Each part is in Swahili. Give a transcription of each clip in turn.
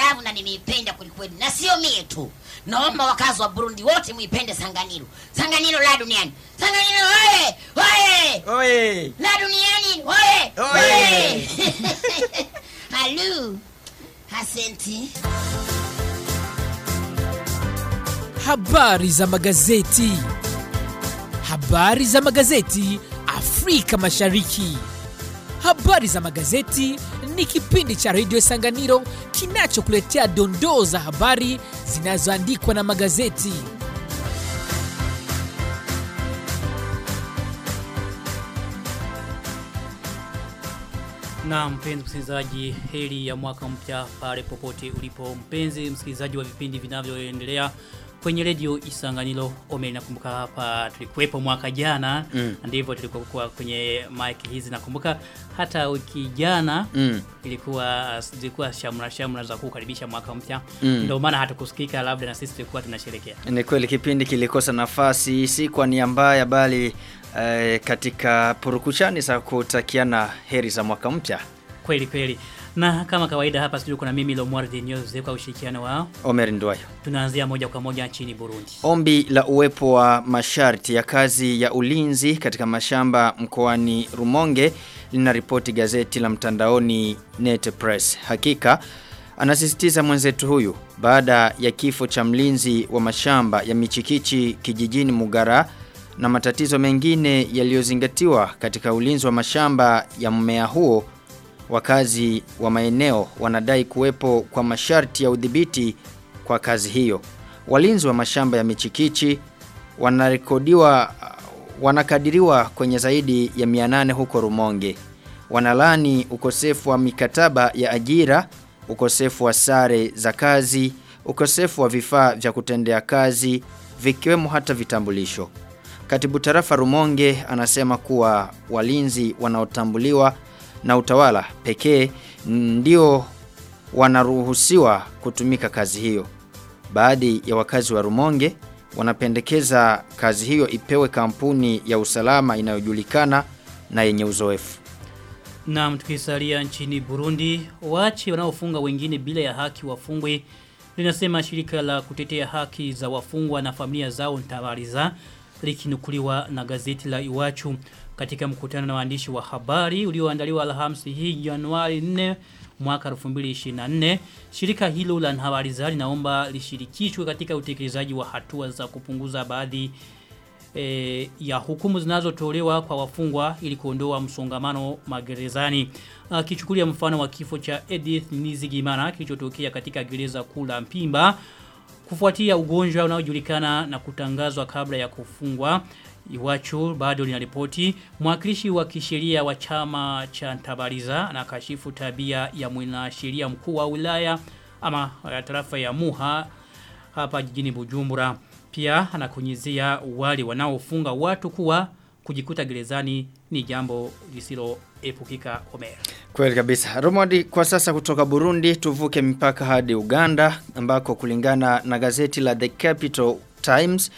love na nimeipenda kwelikweli na sio mie tu naomba wakazi wa burundi wote muipende sanganiro sanganiro la duniani sanganiro oye oye Oye. la duniani oye Oye. halu asenti Habari za magazeti. Habari za magazeti Afrika Mashariki. Habari za magazeti ni kipindi cha redio Sanganiro kinachokuletea dondoo za habari zinazoandikwa na magazeti. Na mpenzi msikilizaji, heri ya mwaka mpya pale popote ulipo mpenzi msikilizaji wa vipindi vinavyoendelea kwenye redio Isanganiro. Ome nakumbuka hapa tulikuwepo mwaka jana Mm. ndivyo tulikuwa kwenye mic hizi nakumbuka hata wiki jana Mm. ilikuwa zilikuwa shamra shamra za kukaribisha mwaka mpya Mm. ndio maana hatukusikika labda na sisi tulikuwa tunasherehekea. Ni kweli kipindi kilikosa nafasi si kwa nia mbaya bali eh, katika purukushani za kutakiana heri za mwaka mpya. Kweli kweli. Na kama kawaida hapa studio kuna mimi Lomwardi News kwa ushirikiano wao. Omer Ndwayo. Tunaanzia moja kwa moja nchini Burundi. Ombi la uwepo wa masharti ya kazi ya ulinzi katika mashamba mkoani Rumonge linaripoti gazeti la mtandaoni Net Press. Hakika anasisitiza mwenzetu huyu baada ya kifo cha mlinzi wa mashamba ya michikichi kijijini Mugara na matatizo mengine yaliyozingatiwa katika ulinzi wa mashamba ya mmea huo wakazi wa maeneo wanadai kuwepo kwa masharti ya udhibiti kwa kazi hiyo. Walinzi wa mashamba ya michikichi wanarekodiwa wanakadiriwa kwenye zaidi ya 800 huko Rumonge. Wanalani ukosefu wa mikataba ya ajira, ukosefu wa sare za kazi, ukosefu wa vifaa vya kutendea kazi, vikiwemo hata vitambulisho. Katibu tarafa Rumonge anasema kuwa walinzi wanaotambuliwa na utawala pekee ndio wanaruhusiwa kutumika kazi hiyo. Baadhi ya wakazi wa Rumonge wanapendekeza kazi hiyo ipewe kampuni ya usalama inayojulikana na yenye uzoefu. Na tukisalia nchini Burundi, waachi wanaofunga wengine bila ya haki wafungwe linasema shirika la kutetea haki za wafungwa na familia zao Ntabariza likinukuliwa na gazeti la Iwachu katika mkutano na waandishi wa habari ulioandaliwa Alhamisi hii Januari 4 mwaka 2024 shirika hilo la Ntabariza linaomba lishirikishwe katika utekelezaji wa hatua za kupunguza baadhi e, ya hukumu zinazotolewa kwa wafungwa ili kuondoa msongamano magerezani. Akichukulia mfano wa kifo cha Edith Nizigimana kilichotokea katika gereza kuu la Mpimba kufuatia ugonjwa unaojulikana na kutangazwa kabla ya kufungwa. Iwachu bado linaripoti mwakilishi wa kisheria wa chama cha Ntabariza na kashifu tabia ya mwanasheria mkuu wa wilaya ama ya tarafa ya Muha hapa jijini Bujumbura. Pia anakunyizia wale wanaofunga watu kuwa kujikuta gerezani ni jambo lisiloepukika Omer. Kweli kabisa. Romodi kwa sasa kutoka Burundi tuvuke mipaka hadi Uganda ambako kulingana na gazeti la The Capital Times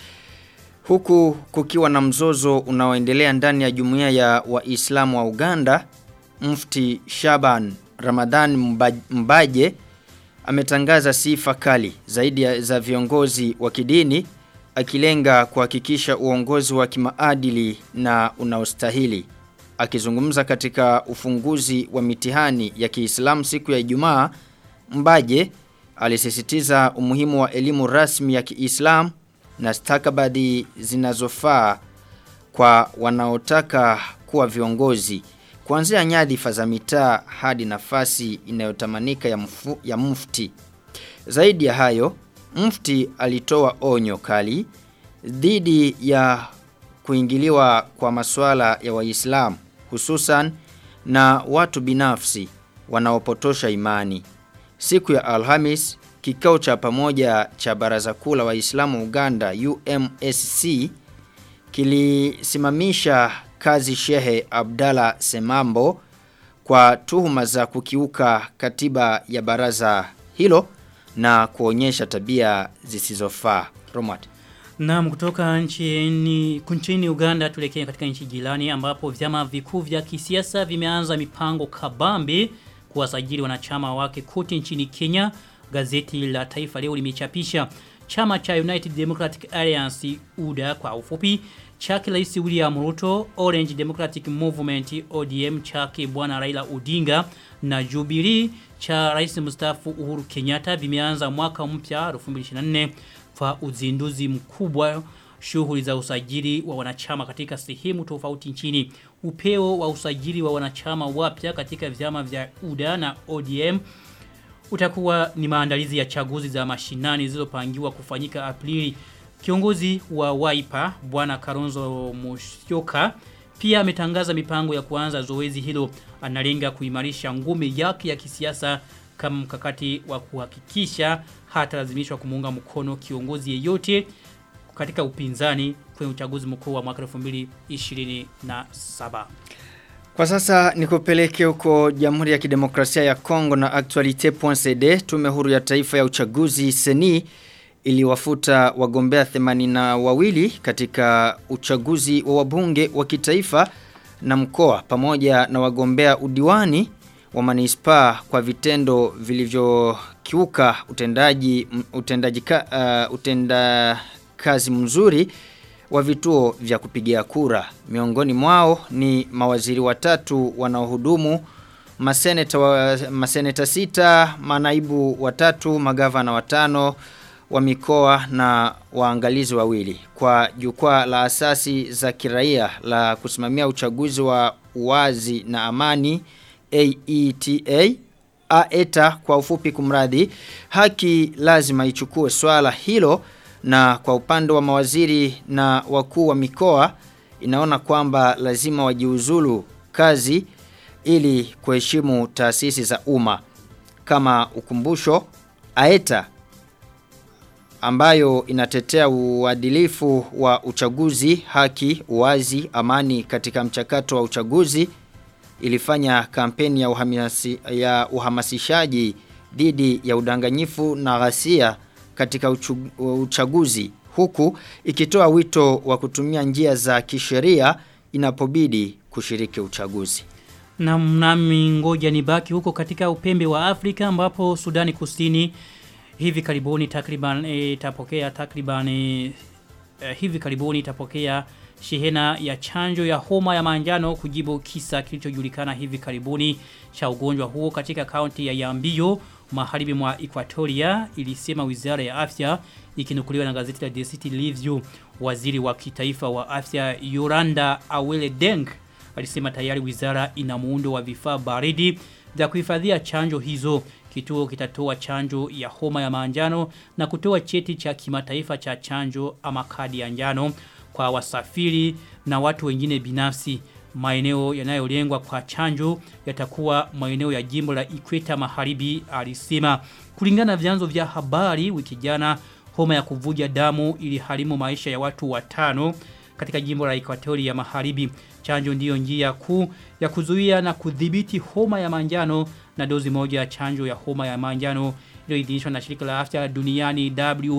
huku kukiwa na mzozo unaoendelea ndani ya jumuiya ya Waislamu wa Uganda Mufti Shaban Ramadhan Mba- Mbaje ametangaza sifa kali zaidi ya za viongozi wa kidini akilenga kuhakikisha uongozi wa kimaadili na unaostahili. Akizungumza katika ufunguzi wa mitihani ya Kiislamu siku ya Ijumaa, Mbaje alisisitiza umuhimu wa elimu rasmi ya Kiislamu na stakabadhi zinazofaa kwa wanaotaka kuwa viongozi kuanzia nyadhifa za mitaa hadi nafasi inayotamanika ya, mfu, ya mufti. Zaidi ya hayo, mufti alitoa onyo kali dhidi ya kuingiliwa kwa masuala ya Waislamu hususan na watu binafsi wanaopotosha imani. Siku ya Alhamis, kikao cha pamoja cha Baraza Kuu la Waislamu Uganda UMSC kilisimamisha kazi Shehe Abdalla Semambo kwa tuhuma za kukiuka katiba ya baraza hilo na kuonyesha tabia zisizofaa. Romat. Naam kutoka nchini nchini Uganda tulekea katika nchi jirani ambapo vyama vikuu vya kisiasa vimeanza mipango kabambe kuwasajili wanachama wake kote nchini Kenya gazeti la Taifa leo limechapisha chama cha United Democratic Alliance UDA kwa ufupi chake Rais William Ruto, Orange Democratic Movement ODM chake Bwana Raila Odinga na Jubilee cha Rais mstaafu Uhuru Kenyatta vimeanza mwaka mpya 2024 kwa uzinduzi mkubwa shughuli za usajili wa wanachama katika sehemu tofauti nchini. Upeo wa usajili wa wanachama wapya katika vyama vya UDA na ODM utakuwa ni maandalizi ya chaguzi za mashinani zilizopangiwa kufanyika Aprili. Kiongozi wa Wiper Bwana Karonzo Musyoka pia ametangaza mipango ya kuanza zoezi hilo. Analenga kuimarisha ngome yake ya kisiasa kama mkakati wa kuhakikisha hatalazimishwa kumuunga mkono kiongozi yeyote katika upinzani kwenye uchaguzi mkuu wa mwaka 2027. Kwa sasa nikupeleke huko Jamhuri ya Kidemokrasia ya Kongo na Actualite.cd tume huru ya taifa ya uchaguzi seni iliwafuta wagombea 82 katika uchaguzi wa wabunge wa kitaifa na mkoa pamoja na wagombea udiwani wa manispaa kwa vitendo vilivyokiuka utendaji utendaji uh, utenda kazi mzuri wa vituo vya kupigia kura. Miongoni mwao ni mawaziri watatu wanaohudumu, maseneta, wa, maseneta sita, manaibu watatu, magavana watano wa mikoa na waangalizi wawili. Kwa jukwaa la asasi za kiraia la kusimamia uchaguzi wa uwazi na amani AETA AETA kwa ufupi kumradhi haki lazima ichukue swala hilo na kwa upande wa mawaziri na wakuu wa mikoa inaona kwamba lazima wajiuzulu kazi ili kuheshimu taasisi za umma kama ukumbusho aeta ambayo inatetea uadilifu wa uchaguzi haki uwazi amani katika mchakato wa uchaguzi ilifanya kampeni ya, uhamasi, ya uhamasishaji dhidi ya udanganyifu na ghasia katika uchaguzi huku ikitoa wito wa kutumia njia za kisheria inapobidi kushiriki uchaguzi. Na mnami ngoja nibaki huko katika upembe wa Afrika ambapo Sudani Kusini hivi karibuni takriban itapokea e, takriban e, hivi karibuni itapokea shehena ya chanjo ya homa ya manjano kujibu kisa kilichojulikana hivi karibuni cha ugonjwa huo katika kaunti ya Yambio magharibi mwa Equatoria ilisema wizara ya afya ikinukuliwa na gazeti la The City Review waziri wa kitaifa wa afya Yoranda Awele Deng alisema tayari wizara ina muundo wa vifaa baridi vya kuhifadhia chanjo hizo kituo kitatoa chanjo ya homa ya manjano na kutoa cheti cha kimataifa cha chanjo ama kadi ya njano kwa wasafiri na watu wengine binafsi maeneo yanayolengwa kwa chanjo yatakuwa maeneo ya jimbo la Ikweta Magharibi alisema kulingana na vyanzo vya habari wiki jana homa ya kuvuja damu iliharimu maisha ya watu watano katika jimbo la Equatoria Magharibi chanjo ndiyo njia kuu ya kuzuia na kudhibiti homa ya manjano na dozi moja ya chanjo ya homa ya manjano iliyoidhinishwa na shirika la afya duniani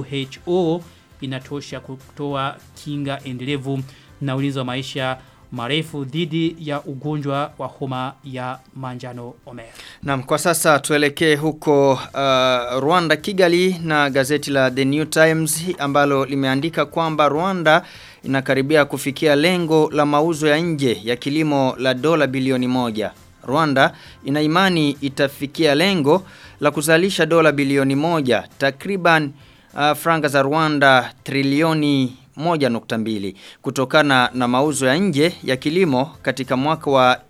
WHO inatosha kutoa kinga endelevu na ulinzi wa maisha marefu dhidi ya ugonjwa wa homa ya manjano Omer. Naam, kwa sasa tuelekee huko uh, Rwanda Kigali na gazeti la The New Times ambalo limeandika kwamba Rwanda inakaribia kufikia lengo la mauzo ya nje ya kilimo la dola bilioni moja. Rwanda ina imani itafikia lengo la kuzalisha dola bilioni moja takriban uh, franga za Rwanda trilioni 1.2 kutokana na mauzo ya nje ya kilimo katika mwaka wa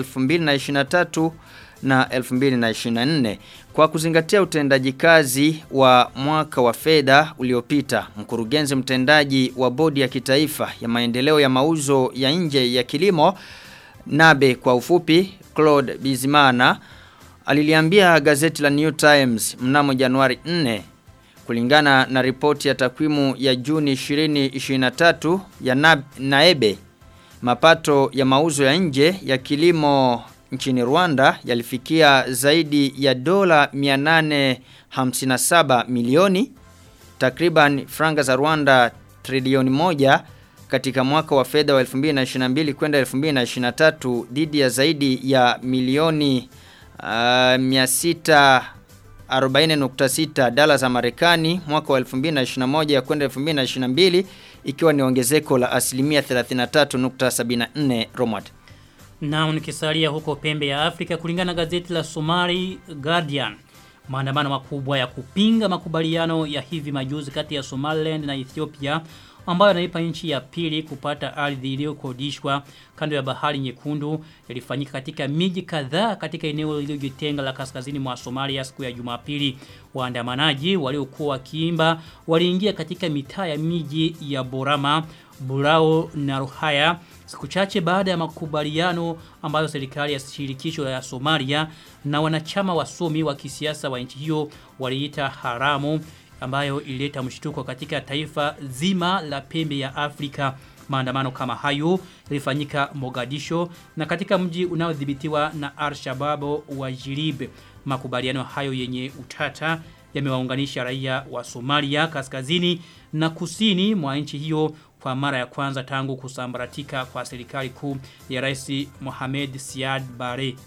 2023 na 2024 kwa kuzingatia utendaji kazi wa mwaka wa fedha uliopita mkurugenzi mtendaji wa bodi ya kitaifa ya maendeleo ya mauzo ya nje ya kilimo Nabe kwa ufupi Claude Bizimana aliliambia gazeti la New Times mnamo Januari 4 kulingana na ripoti ya takwimu ya Juni 2023 ya Nab, Naebe mapato ya mauzo ya nje ya kilimo nchini Rwanda yalifikia zaidi ya dola 857 milioni takriban franga za Rwanda trilioni moja katika mwaka wa fedha wa 2022 kwenda 2023 dhidi ya zaidi ya milioni uh, 600 40.6 dola za Marekani mwaka wa 2021 kwenda 2022 ikiwa ni ongezeko la asilimia 33.74 Romad. Na nikisalia huko pembe ya Afrika kulingana na gazeti la Somali Guardian. Maandamano makubwa ya kupinga makubaliano ya hivi majuzi kati ya Somaliland na Ethiopia ambayo yanaipa nchi ya pili kupata ardhi iliyokodishwa kando ya bahari nyekundu yalifanyika katika miji kadhaa katika eneo lililojitenga la kaskazini mwa Somalia siku ya Jumapili. Waandamanaji waliokuwa wakiimba waliingia katika mitaa ya miji ya Borama, Burao na Ruhaya siku chache baada ya makubaliano ambayo serikali ya shirikisho ya Somalia na wanachama wasomi wa kisiasa wa nchi hiyo waliita haramu ambayo ilileta mshtuko katika taifa zima la pembe ya Afrika. Maandamano kama hayo yalifanyika Mogadisho na katika mji unaodhibitiwa na Al-Shabaab wa Jilib. Makubaliano hayo yenye utata yamewaunganisha raia wa Somalia kaskazini na kusini mwa nchi hiyo kwa mara ya kwanza tangu kusambaratika kwa serikali kuu ya Rais Mohamed Siad Barre.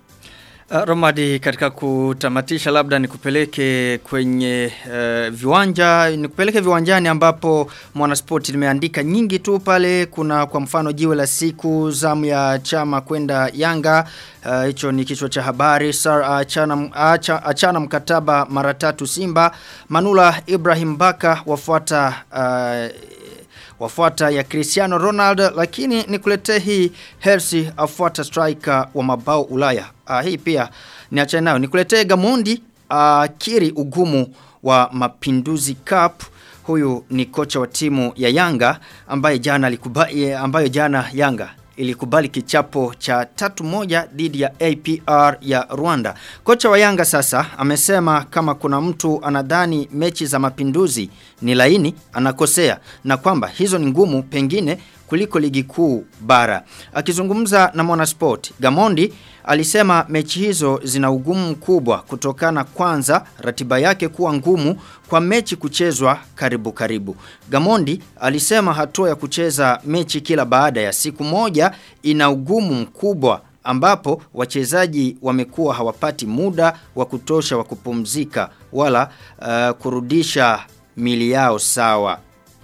Uh, Romadi katika kutamatisha labda nikupeleke kwenye uh, viwanja nikupeleke viwanjani ambapo mwanaspoti limeandika nyingi tu pale kuna kwa mfano jiwe la siku zamu ya chama kwenda Yanga hicho uh, ni kichwa cha habari Sar achana, acha, achana mkataba mara tatu Simba Manula Ibrahim Baka wafuata uh, wafuata ya Cristiano Ronaldo lakini nikuletee hii Hersi afuata striker wa mabao Ulaya. Uh, hii pia niacha nayo nikuletee Gamondi uh, kiri ugumu wa Mapinduzi Cup. Huyu ni kocha wa timu ya Yanga ambaye jana alikubali ambayo jana Yanga ilikubali kichapo cha tatu moja dhidi ya APR ya Rwanda. Kocha wa Yanga sasa amesema kama kuna mtu anadhani mechi za mapinduzi ni laini anakosea na kwamba hizo ni ngumu pengine kuliko ligi kuu bara. Akizungumza na Mwanasport, Gamondi alisema mechi hizo zina ugumu mkubwa kutokana kwanza ratiba yake kuwa ngumu kwa mechi kuchezwa karibu karibu. Gamondi alisema hatua ya kucheza mechi kila baada ya siku moja ina ugumu mkubwa ambapo wachezaji wamekuwa hawapati muda wa kutosha wa kupumzika wala uh, kurudisha mili yao sawa.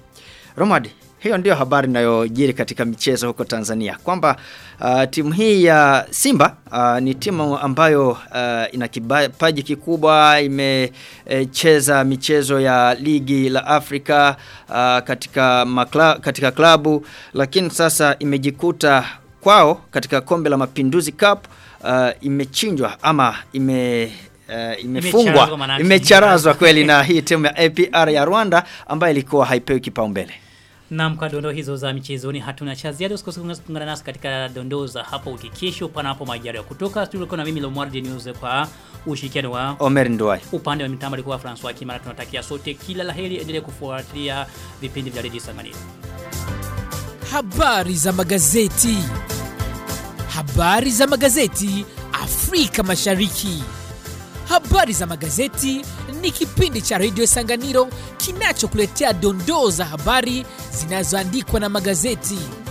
Romad, hiyo ndio habari inayojiri katika michezo huko Tanzania kwamba uh, timu hii ya Simba uh, ni timu ambayo uh, ina kipaji kikubwa imecheza e, michezo ya ligi la Afrika uh, katika makla, katika klabu lakini sasa imejikuta kwao katika kombe la Mapinduzi Cup uh, imechinjwa ama ime Uh, imefungwa imecharazwa kweli na hii timu ya APR ya Rwanda ambayo ilikuwa haipewi kipaumbele. Naam kwa dondoo hizo za michezoni hatuna cha ziada usikose kuungana nasi katika dondoo za hapo ukikesho panapo majaliwa kutoka studio kuna mimi Lomwardi News kwa ushirikiano wa Omer Nduwai. Upande wa mitambo alikuwa Francois Kimara tunatakia sote kila laheri endelee kufuatilia vipindi vya Radio Sanganiro. Habari za magazeti. Habari za magazeti Afrika Mashariki. Habari za magazeti ni kipindi cha redio Sanganiro kinachokuletea dondoo za habari zinazoandikwa na magazeti.